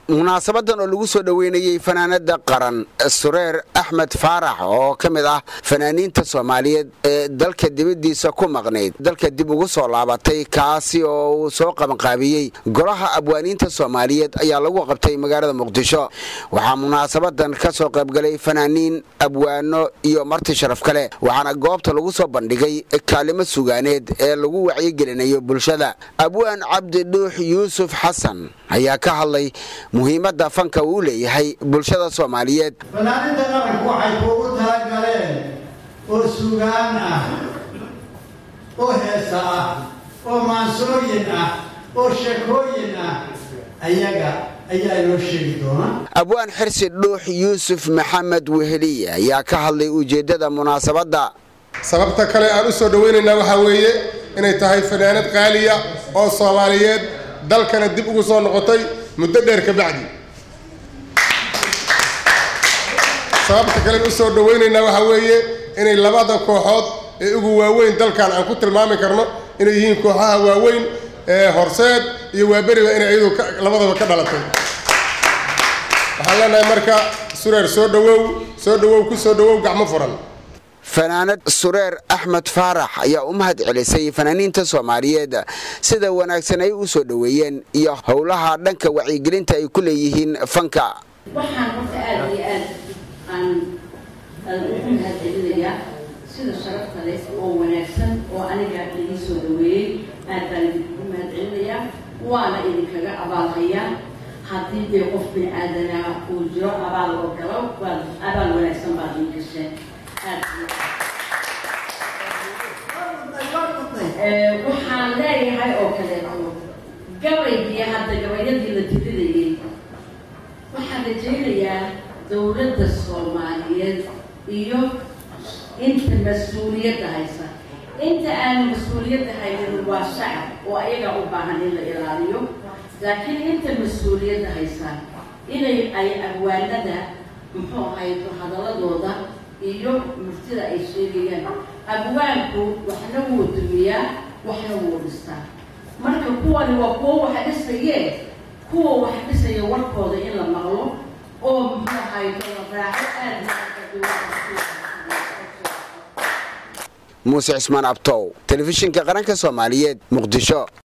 munaasabadan oo lagu soo dhoweynayey fanaanada qaran sureer axmed faarax oo ka mid ah fanaaniinta soomaaliyeed ee dalka dibadiisa ku maqnayd dalka dib ugu soo laabatay kaasi oo uu soo qabanqaabiyey golaha abwaaniinta soomaaliyeed ayaa lagu qabtay magaalada muqdisho waxaa munaasabadan ka soo qaybgalay fanaaniin abwaano iyo marti sharaf kale waxaana goobta lagu soo bandhigay kaalimo sugaaneed ee lagu wacyigelinayo bulshada abwaan cabdi dhuux yuusuf xasan ayaa ka hadlay muhiimadda fanka uu leeyahay bulshada soomaaliyeed fanaaninta qaranku waxay kuugu talagaleen oo sugaan ah oo heesa ah oo maansooyin ah oo sheekooyin ah ayaga ayaa inoo sheegi doonaa abwaan xirsi dhuux yuusuf maxamed weheliye ayaa ka hadlay ujeeddada munaasabadda sababta kale aan u soo dhowaynaynaa waxaa weeye inay tahay fanaanad qaaliya oo soomaaliyeed dalkana dib ugu soo noqotay muddo dheer ka bacdi sababta kalen u soo dhowaynaynaa waxaa weeye inay labada kooxood ee ugu waaweyn dalkan aan ku tilmaami karno inay yihiin kooxaha waaweyn ee horseed iyo waaberiba inay iyadu labadaba ka dhalatay waxaan leenahay marka sureer soo dhawow soo dhawow ku soo dhawow gacmo furan fanaanad sureer axmed faarax ayaa u mahad celisay fanaaniinta soomaaliyeed sida wanaagsan ay u soo dhoweeyeen iyo howlaha dhanka wacyigelinta ay ku leeyihiin fanka waxaan horta aada iyo aad aan ugu mahad celinayaa sida sharafta leh oo wanaagsan oo aniga idin soo dhaweeyey aad baan idinkugu mahad celinayaa waana idinkaga abaalhayaa haddii dee qof bini aadanaa uu jiro abaal oo galo waa abaal wanaagsan baad ii gasheen waxaan leeyahay oo kaleeto gabaygii hadda gabayadii la tirinayay waxaan rajaynayaa dowladda soomaaliyeed iyo inta mas-uuliyadda haysa inta aanu mas-uuliyadda haynin waa shacab oo ayaga u baahan in la ilaaliyo laakiin inta mas-uuliyadda haysa inay ay abwaanada muxuu ahayto hadaladooda iyo murtida ay sheegayaan abwaanku waxna wuu dumiyaa waxna wuu dhistaa marka kuwani waa kuwo wax dhisayee kuwa wax dhisaya warkooda in la maqlo oo muxuu ahayto la raaco aada muuse cismaan abtow telefishinka qaranka soomaaliyeed muqdisho